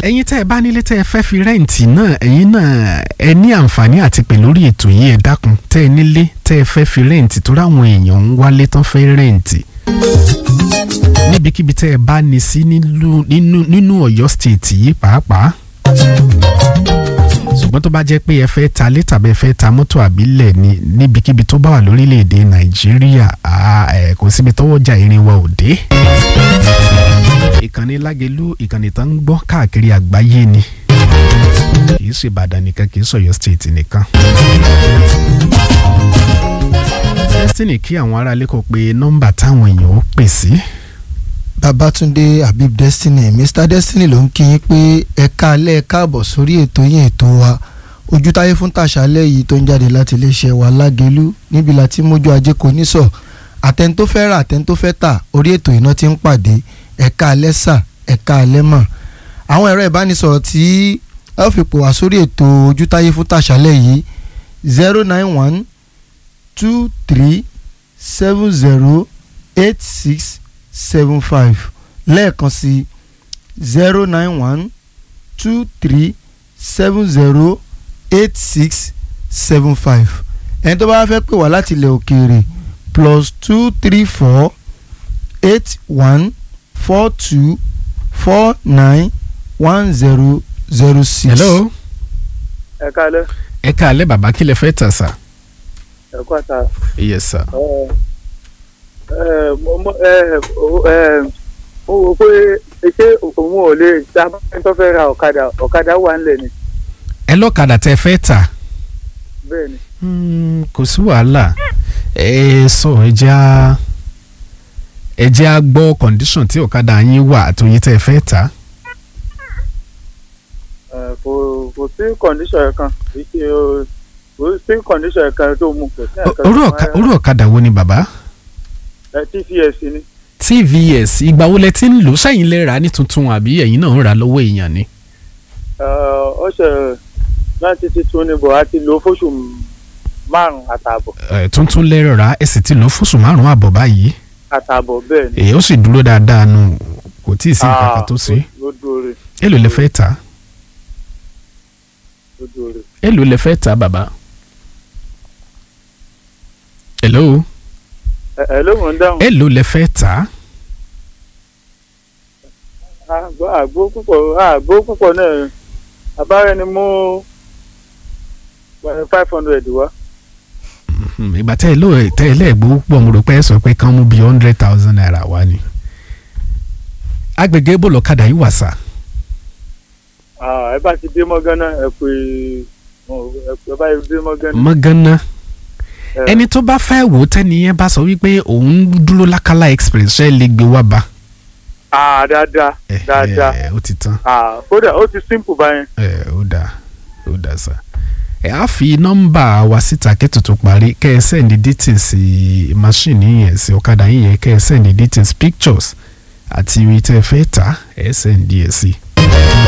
ẹ̀yin tẹ́ ẹ bá nílé tẹ́ ẹ fẹ́ fi rẹ́ǹtì náà ẹ̀yin náà ẹ ní àǹfààní àti pè lórí ètò yìí ẹ dákun tẹ́ ẹ nílé tẹ́ ẹ fẹ́ fi rẹ́ǹtì tó ráwọn èèyàn ń wálé tán fẹ́ rẹ́ǹtì níbikíbi tẹ́ ẹ bá ní sí nílùú- nínú nínú Ọ̀yọ́ state yìí pàápàá ṣùgbọ́n tó bá jẹ́ pé ẹ fẹ́ ta lé tàbí ẹ fẹ́ ta mọ́tò àbílẹ̀ ní níbikíbi tó bá wà lórílẹ̀‐èdè Nàìjíríà àá, ẹ̀, kò síbi tọ́wọ́jà irin wa ò dé ìkànnì lágelú ìkànnì tó ń gbọ́ káàkiri àgbáyé ni kì í ṣe Ìbàdàn nìkan kì í ṣọ̀yọ́ state nìkan. Destiny kí àwọn aráalé kò pé nọ́mbà táwọn èèyàn ó pè sí. Babatunde Habib Destiny Mr Destiny ló ń kí yín pé ẹ káalẹ́ ẹ káàbọ̀ sórí ètò yín ètò wa ojútáyé fún tàṣálẹ́ yìí tó ń jáde láti iléeṣẹ́ wa lágelú níbi láti mójú ajé kò ní sọ àtẹn tó fẹ́ rà àtẹn tó fẹ́ tà orí ètò iná ti ń pàdé ẹ káalẹ́ sà ẹ káalẹ́ mọ̀ àwọn ẹ̀rọ ìbánisọ̀rọ̀ tí ẹ ó fi pò wá sórí ètò ojútáyé fún tàṣálẹ́ yìí zero nine one two three seven zero eight six seven five lẹ́ẹ̀kan sí zero nine one two three seven zero eight six seven five ẹni tó bá fẹ́ pè wá láti ilẹ̀ òkèèrè plus two three four eight one four two four nine one zero zero six. hello ẹ káalẹ́ ẹ káalẹ́ bàbá kí lẹ fẹ́ tà sà. ẹ kú àtà yes sir. ẹ ẹ mo mo ẹ ẹ mo wò pé ṣé òun ò lè dá báyìí tó fẹ́ ra ọ̀kadà ọ̀kadà wà ńlẹ̀ ni ẹ lọ́kadà tẹ fẹ́ tà. bẹ́ẹ̀ ni Hmm, kò sí wàhálà ẹ sọ ẹ jẹ́ á ẹ jẹ́ á gbọ́ condition tí ọ̀kadà yín wà àtòyí tẹ́ ẹ fẹ́ tà. ẹ kò kò sí kọ̀ǹdíṣọ̀ ẹ̀ kan kì í ṣe o- kò sí kọ̀ǹdíṣọ̀ ẹ̀ kan tó mú kò sí ẹ̀ kan orí tó ọ̀ka- máa- orí ọ̀kadà wo ni bàbá. ẹ TVS ni tvs ìgbà wo lẹ ti ń lò ó sẹ́yìn lè rà á ní tuntun àbí ẹ̀yin náà ń rà á lọ́wọ́ èèyàn ni. ẹ ó ṣe láti titun ni bò á ti lò ó fóṣù márùn-ún àtààbọ̀ ẹ tuntun lè rà á ẹ sì ti lò ó fóṣù márùn-ún àbọ̀ báyìí. àtààbọ̀ bẹ́ẹ̀ ni èyí ó sì dúró dáadáa nù kò tí ì sí nǹkan kan tó ṣe. ló dóore èló lẹ fẹ́ tà ló dóore. èló lẹ fẹ́ tà bàbá. hello ẹ ẹ ló mọ̀ ń dáhùn. èló lẹ fẹ́ tà. àgbó àgbó púpọ̀ àgbó púpọ̀ náà àbára ẹni mú five hundred wá. Hmm, ìgbà tẹ́ ẹ ló tẹ́ ẹ lẹ́ẹ̀gbọ́ pọ̀ mo rò pé ẹ sọ pé kán mú bíi hundred thousand naira wá ni. agbègbè bó lọ́kadà yìí wà sá. Ah, ẹ bá ti dé mọ́gánná ẹ pé ẹ pé ẹ bá ti dé mọ́gánná. mọ́gánná ẹ, ẹni tó bá fẹ́ wò ó tẹ́ni yẹn bá sọ wípé òun dúró lákàlà express ṣe lè gbé wá bá. ah dáadáa ẹ dáadáa ẹ ó ti tán ah kódà ó ti simple báyẹn. ẹ ó dáa ó dáa sá. ẹ á fi nọ́mbà wa síta kẹ́tù tó parí kẹ́ ẹ sẹ́ndí details machine yẹn sí ọ̀kadà yín yẹn kẹ́ ẹ sẹ́ndí details pictures àti ibi tẹ́ ẹ fẹ́ tà ẹ sẹ́ndí ẹ̀ sí.